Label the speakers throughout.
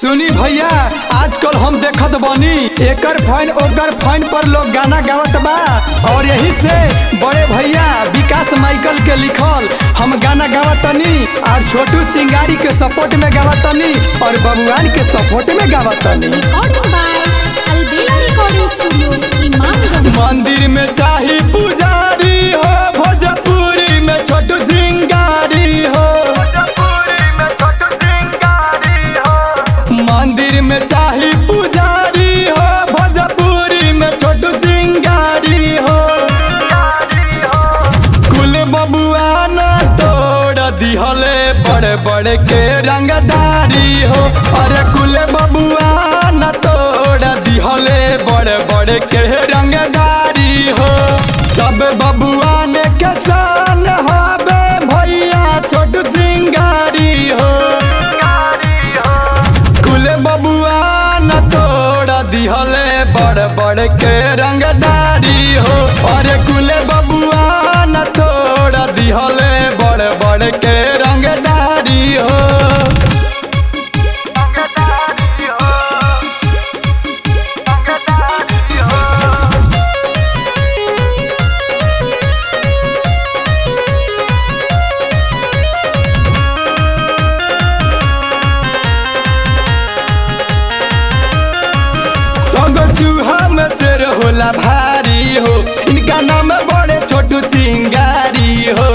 Speaker 1: सुनी भैया आजकल हम देखत बानी एकर फाइन ओकर फाइन पर लोग गाना गावत बा और यही से बड़े भैया विकास माइकल के लिखल हम गाना गावतनी और छोटू चिंगारी के सपोर्ट में गावतनी और बबुआन के सपोर्ट में गावतनी
Speaker 2: Recording by Albela Recording Studio, Imamganj.
Speaker 1: मंदिर में चाही पुजारी हो भोजपुरी में छोटू चिंगारी हो मंदिर में चाही पुजारी हो भोजपुरी में छोटू चिंगारी हो कुल बबुआ न तोड़ दिहले बड़े बड़े के रंगदारी हो अरे कुल बबुआ न तोड़ दिहले बड़े बड़े के रंगदारी हो सब बबुआ ने किसान हबे भैया छोटू चिंगारी हो कुल बबुआ न तोड़ दिहले बड़ बड़ के रंगदारी हो अरे कुल बबुआ न तोड़ दिहले बड़ बड़ के रंगदारी हो सगो चूहा में शेर होला भारी हो इनका नाम बड़े छोटू चिंगारी हो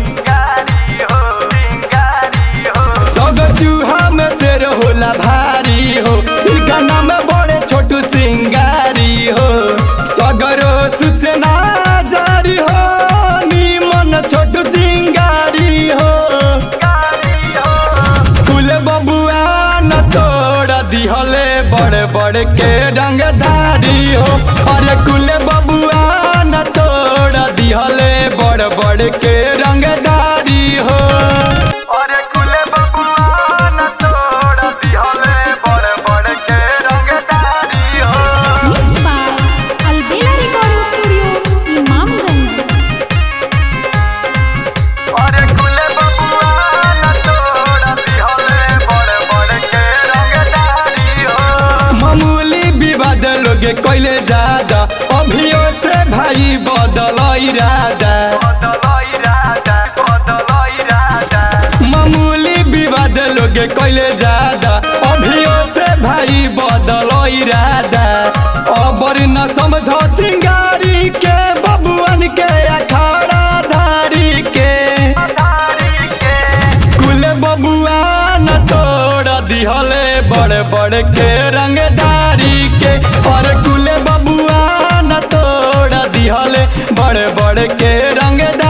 Speaker 1: सगो चूहा में शेर होला भारी हो इनका नाम बड़े छोटू चिंगारी हो सगरो सूचना जारी हो निमन छोटू चिंगारी हो कुल बबुआ न तोड़ दिहले बड़े बड़े के रंगधारी हो अरे कुल बबुआ न तोड़ दिहले बड़े बड़े के रंगधारी हो अरे कुल बबुआ न तोड़ दिहले बड़े बड़े के रंगधारी हो
Speaker 2: Mixed by Albela Recording Studio, Imamganj.
Speaker 1: अरे कुले बबुआ न तोड़ दिहले बड़े बड़े के रंगदारी हो मामूली विवाद लोगे कोइले ज्यादा अभियो से भाई बदल इरादा मामूली विवाद लोगे कोइले ज्यादा अभियो से भाई बदल इरादा अबर न समझ चिंगारी के बबुअन के अखाड़ा धारी के कुल बबुआ न तोड़ दिहले बड़े बड़े के रंगदारी के और कुल बबुआ न तोड़ दिहले बड़े बड़े के रंगदारी